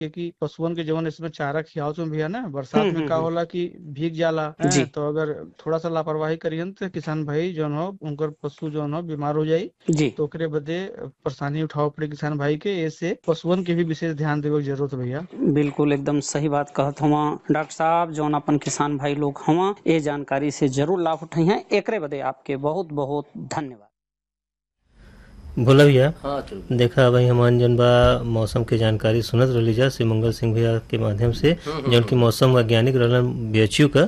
के कि पशुअन के जवन इसमें चारा खियावत में भैया ना बरसात हम्म, में का हम्म, होला कि भीग जाला हैं, जी तो अगर थोड़ा सा लापरवाही करियन तो किसान भाई जौन हो उनकर पशु जौन हो बीमार हो जाई जी तो ओकरे बदे परेशानी उठावे पड़े किसान भाई के ऐसे पशुअन के भी विशेष ध्यान देवे के जरूरत है भैया बिल्कुल एकदम सही बात कहत हवा डॉक्टर साहब जौन अपन किसान भाई लोग हवा ये जानकारी से जरूर लाभ उठाई हैं एकरे बदे आपके बहुत बहुत धन्यवाद बोला भैया हाँ चलो देखा भाई हमान जन बा मौसम के जानकारी सुनत रही जा श्री मंगल सिंह भैया के माध्यम से जौन की मौसम वैज्ञानिक रहलन बीएचयू का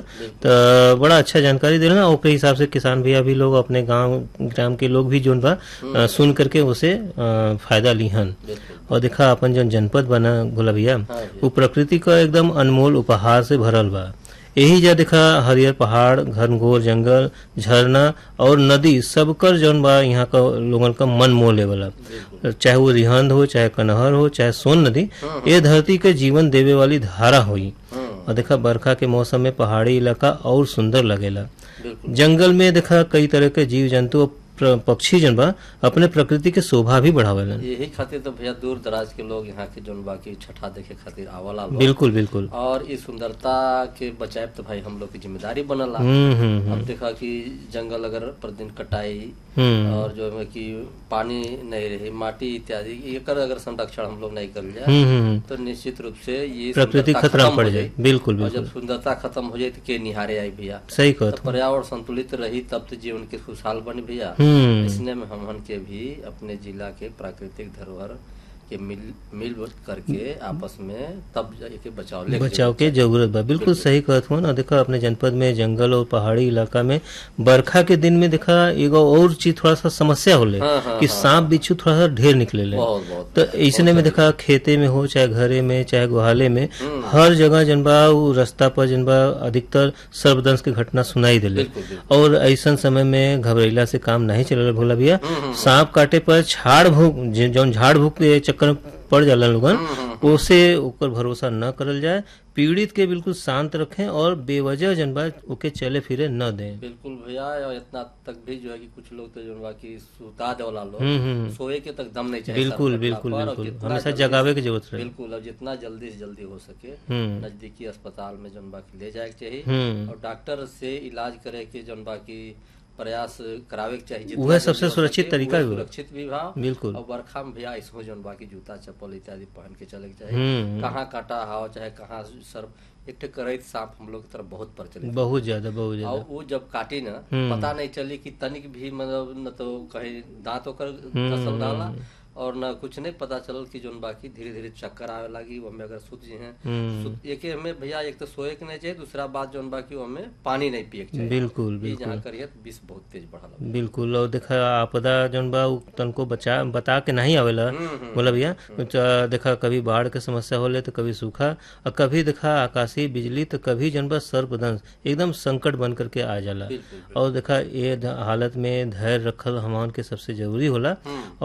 तो बड़ा अच्छा जानकारी दे रहा ओकरे हिसाब से किसान भैया भी लोग अपने गांव ग्राम के लोग भी जोन बा अ, सुन करके उसे अ, फायदा लिहन बिल्कुल और देखा अपन जौन जनपद बना भोला भैया हाँ वो प्रकृति का एकदम अनमोल उपहार से भरल बा यही जा देखा हरियर पहाड़ घनघोर जंगल झरना और नदी सबकर जौन बा यहाँ का लोगन का मन मोह लेवला चाहे वो रिहंद हो चाहे कनहर हो चाहे सोन नदी ये धरती के जीवन देवे वाली धारा हुई हाँ और देखा बरखा के मौसम में पहाड़ी इलाका और सुंदर लगेला बिल्कुल जंगल में देखा कई तरह के जीव जंतु और प्र- पक्षी जन बा अपने प्रकृति के शोभा भी बढ़ावेलन यही खातिर तो भैया दूर दराज के लोग यहाँ के जौन बाकी छठा देखे खातिर आवला लोग बिल्कुल बिल्कुल और इस सुंदरता के बचाए तो भाई हम लोग की जिम्मेदारी बनला हम्म हम्म अब देखा कि जंगल अगर प्रतिदिन कटाई हम्म और जो है कि पानी नहीं रही माटी इत्यादि एकर अगर संरक्षण हम लोग नहीं कर लिया हम्म हम्म तो निश्चित रूप से ये प्रकृति सुंदरता खतरा खत्म पड़ हो जाए जाई। बिल्कुल और बिल्कुल जब सुंदरता खत्म हो जाए तो के निहारे आई भैया सही तो कहत पर्यावरण संतुलित रही तब तो जीवन के खुशहाल बनी भैया हम्म इसने में हमन के भी अपने जिला के प्राकृतिक धरोहर के मिल मिल करके आपस में तब जाके बचाव ले बचाव के जरूरत बा बिल्कुल सही कहत हो ना देखा अपने जनपद में जंगल और पहाड़ी इलाका में बरखा के दिन में देखा एगो और चीज थोड़ा सा समस्या होले हाँ, हाँ, कि सांप बिच्छू थोड़ा सा ढेर निकले ले बहुत बहुत तो ऐसने में देखा खेते में हो चाहे घरे में चाहे गुहाले में हर जगह जनबा वो रास्ता पर जनबा अधिकतर सर्वदंश के घटना सुनाई दिले बिल्कुल बिल्कुल और ऐसन समय में घबरेला से काम नहीं चल भोला भैया सांप काटे पर झाड़ भूख जे- जौन झाड़ भूख के चक्कर में पड़ जाला लोगन उसे ऊपर भरोसा न करल जाए पीड़ित के बिल्कुल शांत रखें और बेवजह जनबा ओके चले फिरे न दें बिल्कुल भैया और इतना तक भी जो है कि कुछ लोग तो जो बाकी सुता देवला लोग हम्म हम्म सोए के तक दम नहीं चाहिए बिल्कुल सर बिल्कुल पर, और बिल्कुल जितना हमेशा जल्दी- जगावे की जरूरत रहे बिल्कुल और जितना जल्दी से जल्दी हो सके हम्म नजदीकी अस्पताल में जौन बाकी ले जाए के चाहिए हम्म और डॉक्टर से इलाज करे के जौन बाकी प्रयास करावे के चाहिए जितना वह जल्दी सबसे हो सुरक्षित सके, तरीका वह भी बा। सुरक्षित भी भाव बिल्कुल और बरखा में भैया इसमें जौन बाकी जूता चप्पल इत्यादि पहन के चले के चाहिए हम्म कहाँ काटा हाव चाहे कहाँ सर एक ठे करैत सांप हम लोग की तरफ बहुत प्रचलित बहुत ज्यादा बहुत और ज्यादा वो जब काटी ना हम्म। पता नहीं चली कि तनिक भी मतलब न तो कहीं दांत होकर फसल डाला और न कुछ नहीं पता चलल कि जोन बाकी धीरे धीरे चक्कर आवे लगी वो हमें अगर सुत जी हैं हम्म सुत एक हमें भैया एक तो सोए के नहीं चाहिए दूसरा बात जोन बाकी वो हमें पानी नहीं पिए के चाहिए बिल्कुल ये बिल्कुल जहाँ करिए तो विष बहुत तेज बढ़ल बिल्कुल और देखा आपदा जौन बा उ तनको बचा बता के नहीं आवेला बोला भैया तो देखा कभी बाढ़ के समस्या होले तो कभी सूखा और कभी देखा आकाशीय बिजली तो कभी जौन बा सर्पदंश एकदम संकट बन करके आ जाला बिल्कुल और देखा ये ध- हालत में धैर्य रखल हमान के सबसे जरूरी होला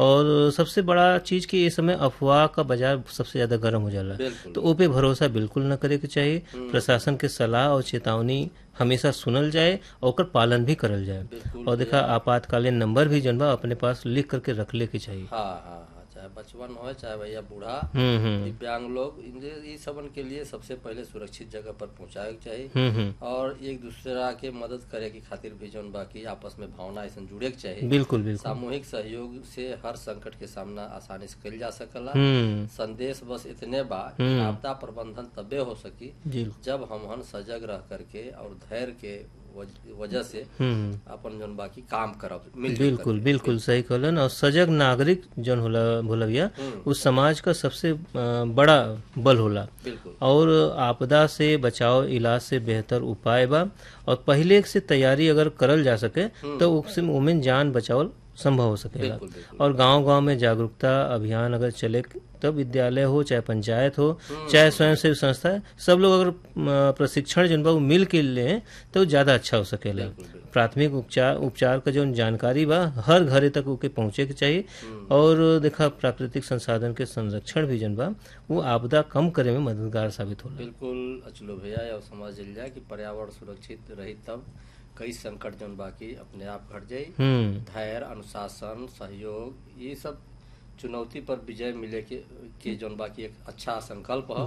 और सबसे बड़ा चीज कि ये समय अफवाह का बाजार सबसे ज्यादा गर्म हो जाला बिल्कुल तो ओ पे भरोसा बिल्कुल न करे के चाहिए प्रशासन के सलाह और चेतावनी हमेशा सुनल जाए और ओकर पालन भी करल जाए बिल्कुल और देखा आपातकालीन नंबर भी जन बा अपने पास लिख करके रख ले के चाहिए हाँ हाँ हाँ चाहे बचपन हो चाहे भैया बूढ़ा हम्म हम्म दिव्यांग लोग इनके ये सबन के लिए सबसे पहले सुरक्षित जगह पर पहुंचाए के चाहिए हम्म हम्म और एक दूसरा के मदद करे की खातिर भी जौन बाकी आपस में भावना ऐसा जुड़े के चाहिए बिल्कुल बिल्कुल सामूहिक सहयोग से हर संकट के सामना आसानी से कल जा सकला हम्म संदेश बस इतने बा कि हम्म। आपदा प्रबंधन तबे हो सकी जी जब हम सजग रह करके और धैर्य के वज- वजह से हम्म अपन जौन बाकी काम करब मिल बिल्कुल बिल्कुल सही कहलन और सजग नागरिक जौन होला भोला भैया उस समाज का सबसे अ, बड़ा बल होला बिल्कुल और आपदा से बचाव इलाज से बेहतर उपाय बा और पहले से तैयारी अगर करल जा सके तो उससे उमें जान बचावल संभव हो सकेला बिल्कुल बिल्कुल और गांव गांव में जागरूकता अभियान अगर चले तब विद्यालय हो चाहे पंचायत हो चाहे स्वयं सेवी संस्था है सब लोग अगर अ, प्रशिक्षण जन बा उ मिल के लें तो ज्यादा अच्छा हो सकेला प्राथमिक उपचार उपचार का जो जानकारी बा हर घरे तक ओके पहुंचे के चाहिए और देखा प्राकृतिक संसाधन के संरक्षण भी जन बा वो आपदा कम करे में मददगार साबित होला बिल्कुल अचलो भैया या समझ लिया जाए कि पर्यावरण सुरक्षित रही तब कई संकट जौन बाकी अपने आप घट जाई हम्म धैर्य अनुशासन सहयोग ये सब चुनौती पर विजय मिले के के जौन बाकी एक अच्छा संकल्प है